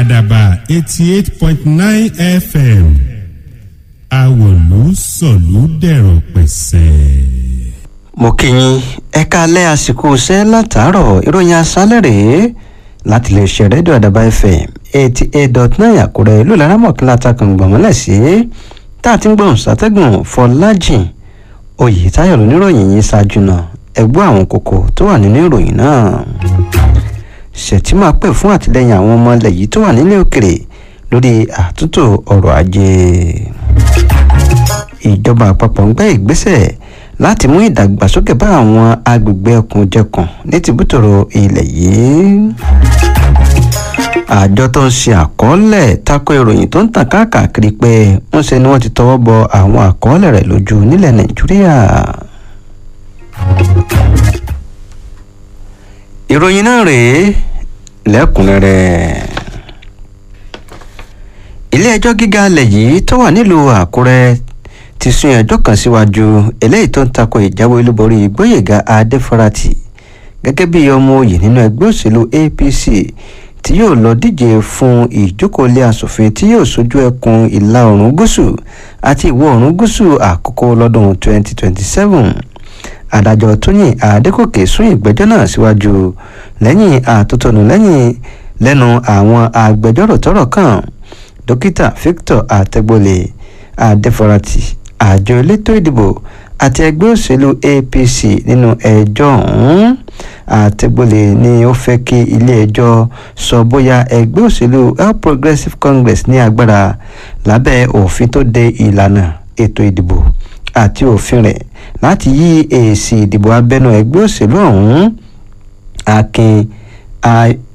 àdàbà eighty eight point nine fm àwòlú sọ̀lú dẹ̀rọ̀ pẹ̀sẹ̀. mo kí yín ẹ káalẹ́ àsìkò iṣẹ́ látàárọ̀ ìròyìn aṣálẹ̀ rèé láti lè ṣe rédíò àdàbà fm eighty eight dot nine àkúrẹ́ ìlú laramọ̀kìlá takùn gbọ̀mọ́lẹ̀ sí tá a ti ń gbọ̀n sátẹ́gùn fọlájìn oyètáyọ̀ lóníròyìn yìí ṣáájú náà ẹgbọ́ àwọn kókó tó wà nínú ìròyìn náà ṣètìmá pè fún àtìlẹyìn àwọn ọmọ ilẹ̀ yìí tó wà nílé òkèrè lórí àtúntò ọrọ̀ ajé ìjọba àpapọ̀ ń gbé ìgbésẹ̀ láti mú ìdàgbàsókè bá àwọn agbègbè ẹkùnjẹkùn ní tìbútòrò ilẹ̀ yìí àjọ tó ń ṣe àkọọ́lẹ̀ tako ìròyìn tó ń tàn káàkiri pé ń ṣe ni wọ́n ti tọwọ́ bọ àwọn àkọọ́lẹ̀ rẹ̀ lójú nílẹ̀ nàìjíríà. ìròyìn náà rèé lẹ́kùnrẹ́rẹ́ ilé ẹjọ́ gíga alẹ̀ yìí tó wà nílùú àkúrẹ́ ti sún ẹjọ́ kan síwájú eléyìí tó ń tako ìjáwé olúborí gbóyèga adéfarati gẹ́gẹ́ bí ọmọ òye nínú ẹgbẹ́ òṣèlú apc tí yóò lọ díje fún ìjókòólé asòfin tí yóò sojú ẹkùn ìlà oòrùn gúúsù àti ìwọ̀ oòrùn gúúsù àkókò lọ́dún 2027 adájọ́ tóyìn adékòkè sún ìgbẹ́jọ́ náà síwájú lẹ́yìn àtótónu lẹ́yìn lẹ́nu àwọn agbẹjọ́rò tọ́rọ̀ kàn dókítà victor àtẹgbọlẹ adéfarati àjọ elétò ìdìbò àti ẹgbẹ́ òṣèlú apc nínú ẹjọ́ ọ̀hún àtẹgbọlẹ ni ó fẹ́ kí ilé-ẹjọ́ sọ bóyá ẹgbẹ́ òṣèlú all progressives congress ní agbára lábẹ́ òfin tó de ìlànà ètò ìdìbò àti òfin rẹ̀ láti yí èsì ìdìbò abẹ́nú ẹgbẹ́ òṣèlú ọ̀hún akin